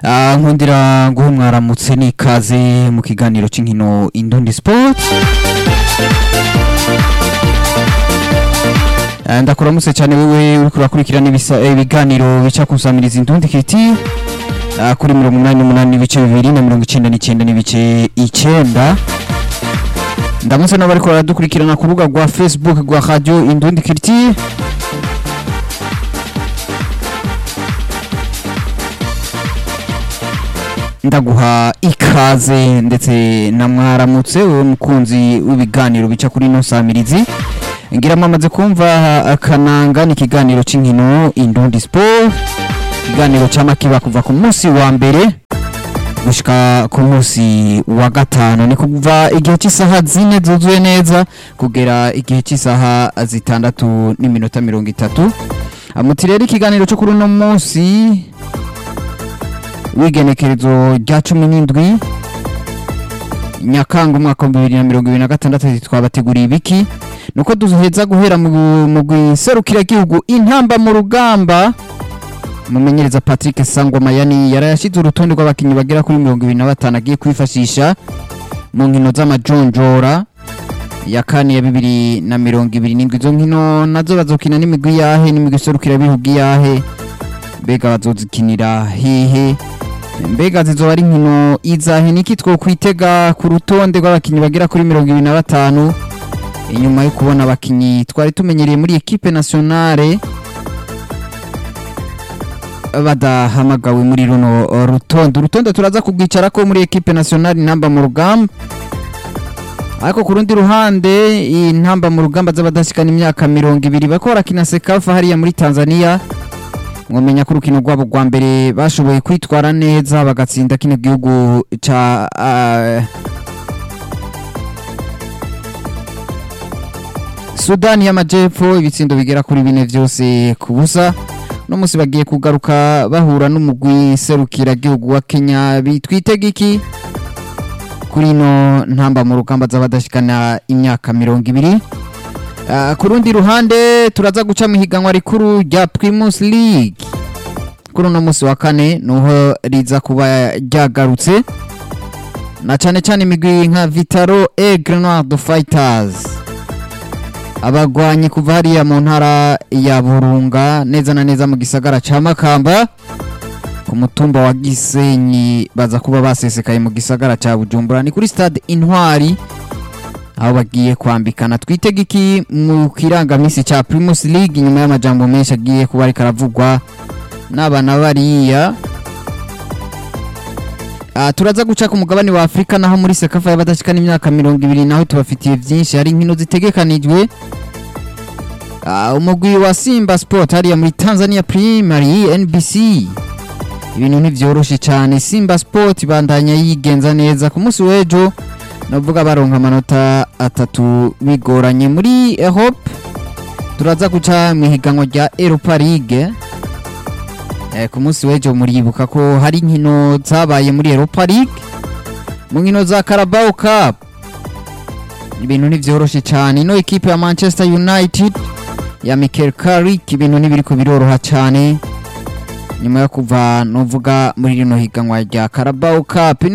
Ah, nkundira nguhe mwaramutse n'ikaze mu kiganiro c'inkino Indundi Sport Ah, ndakuramutse cyane wewe uriko urakurikirana ibisa- eh, ibiganiro bica kusamiriza Indundi Kiti Ah, kuri mirongo umunani n'umunani n'ibice bibiri na mirongo icenda n'icenda n'ibice icenda ndamutse n'abariko baradukurikirana ku rubuga rwa Facebook rwa Radio Indundi Kiti ndaguha ikaze ndetse na mwaramutse wowe mukunzi w'ibiganiro bica kuri ino samirizi ngira mwamaze kumva akananga ni ikiganiro c'inkino Indundi Sport ikiganiro cama kiba kuva ku munsi wa mbere gushika ku munsi wa gatanu ni kuva igihe cy'isaha zine zuzuye neza kugera igihe cy'isaha zitandatu n'iminota mirongo itatu amuti rero ikiganiro cyo kuri uno munsi w'igenekerezo rya cumi n'indwi nyakanga umwaka wa bibiri na mirongo ibiri na gatandatu twabateguriye ibiki nuko duheza guhera mu mu gihugu intamba mu rugamba umumenyereza Patrick Sangwa yani yarayashize urutonde rw'abakinnyi bagera kuri mirongo ibiri na batanu agiye kwifashisha mu nkino z'amajonjora ya kane ya bibiri na mirongo ibiri n'indwi izo nkino nazo bazokina n'imigwi yahe n'imigwi iserukira bihugu yahe mbega bazozikinira hehe mbega zizoba ari inkino izahe niki twokwitega ku rutonde rw'abakinnyi bagera kuri mirongo ibiri na batanu inyuma yo kubona abakinnyi twari tumenyereye muri ekipe nationale badahamagawe muri runo rutonde urutonde turaza kubwicarako muri ekipe nationale intamba mu rugamba ariko ku rundi ruhande intamba mu rugamba z'abadashikana imyaka mirongo ibiri bariko barakina sekafa hariya muri tanzania mwamenya ko urukino rwabo rwa mbere bashoboye kwitwara neza bagatsinda kino gihugu ca ah, sudani y'amajepfo ibitsindo bigera kuri bine vyose ku busa uno munsi bagiye kugaruka bahura n'umugwi serukiragihugu wa kenya bitwitega iki kuri ino ntamba mu rugamba z'abadashikana imyaka mirongo ibiri Ah, ku rundi ruhande turaza guca mu higanwa rikuru rya primus league kuri uno munsi wa kane nuho riza kuba ryagarutse na cane cane imigwi nka vitaro e grenade fighters abagwanyi kuva hariya mu ntara ya burunga neza na neza mu gisagara ca makamba ku mutumba wa gisenyi baza kuba basesekaye mu gisagara ca bujumbura ni kuri stade intwari aho bagiye kwambikana twitega iki mu kirangamisi ca primus league nyuma y'amajambo menshi agiye kuba ariko aravugwa n'abana bariya Ah, turaza guca ku mugabane wa afurika naho muri sekafa y'abadashikana imyaka mirongo ibiri naho tubafitiye vyinshi hari inkino zitegekanijwe Ah, umugwi wa simba sport hariya muri tanzania primary nbc ibintu ntivyoroshe cyane simba sport ibandanya yigenza neza ku munsi w'ejo navuga baronka amanota atatu bigoranye muri hope turaza guca mu ihiganwa rya europa league eh, ku munsi w'ejo muribuka ko hari inkino zabaye muri europa league mu nkino za carabao cup ibintu ntivyoroshe cyane ino ekipe ya manchester united ya mikel carrick ibintu ntibiriko biroroha cyane nyuma yo kuva novuga muri rino higanwa rya carabao cup